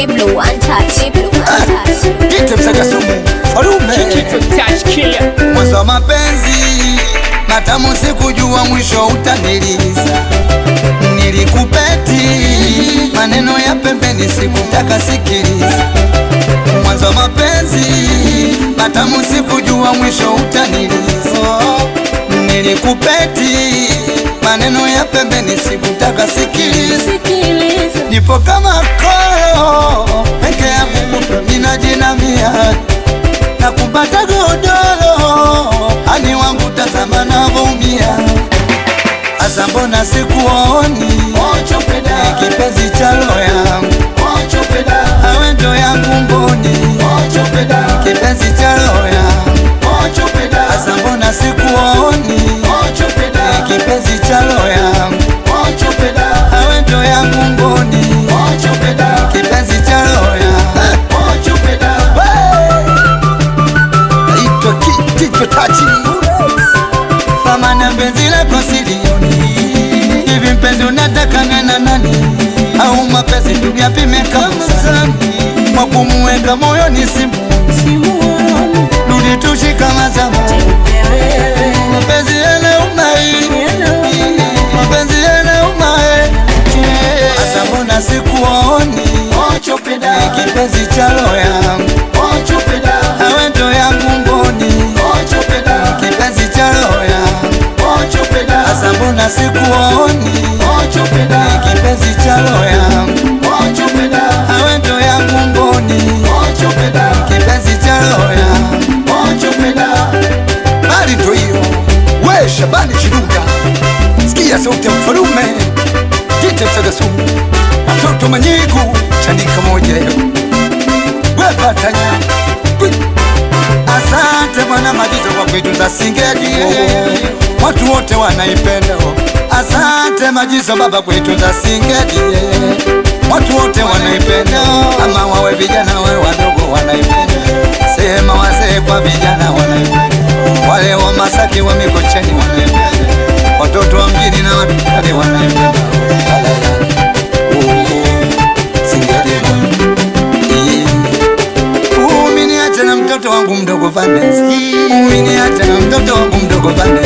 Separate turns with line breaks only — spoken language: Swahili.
Diblo, untouched. Diblo, untouched.
Jite msaka sumu farume mwanzo wa mapenzi matamu, sikujua mwisho utaniliza. Nilikupeti maneno ya pembeni, sikutaka sikiliza. Mwanzo wa mapenzi matamu, sikujua mwisho utaniliza. Nilikupeti maneno ya pembeni, sikutaka sikiliza. Nipo kama koro peke yangu kutwa ninajinamia na kupata godoro ani wangu tazama navumia asa mbona sikuoni kipenzi cha roho yangu awe ndo yangu mboni kipenzi cha roho yangu asa mbona sikuoni kipenzi cha roho yangu awe ndo yangu mboni kipenzi cha roho yangu naitwa Kichwa Tachi famana mpenzi lako silioni hivi mpenzi unataka nena nani au mapenzi tuyapime kamsani kwa kumuweka moyoni simu rudi tushika mazama mapenzi yana umai mapenzi yana umai hasa mbona sikuoni kipenzi cha roho yangu awe ndo yangu mboni kipenzi cha roho yangu hasa mbona sikuoni kipenzi cha roho yangu awe ndo yangu mboni kipenzi cha roho yangu bali ndo hiyo we Shabani Chiruga sikia sauti ya mfalume jite msagasumu watoto manyigu chanika moja yo we patanya Kwi. Asante Bwana Majizo kwa kuitunza Singeli, watu wote wanaipenda. Asante Majizo Baba kuitunza Singeli, watu wote wanaipenda, ama wawe vijana wawe wadogo wanaipenda, sema wazee kwa vijana wanaipenda, wale wa Masaki wa Mikocheni wanaipenda, watoto wa mjini na watu kale wanaipenda. Oh, Singeli yeah. Uminiacha na mtoto wangu mdogo Vanessa, uminiacha na mtoto wangu mdogo Vanessa.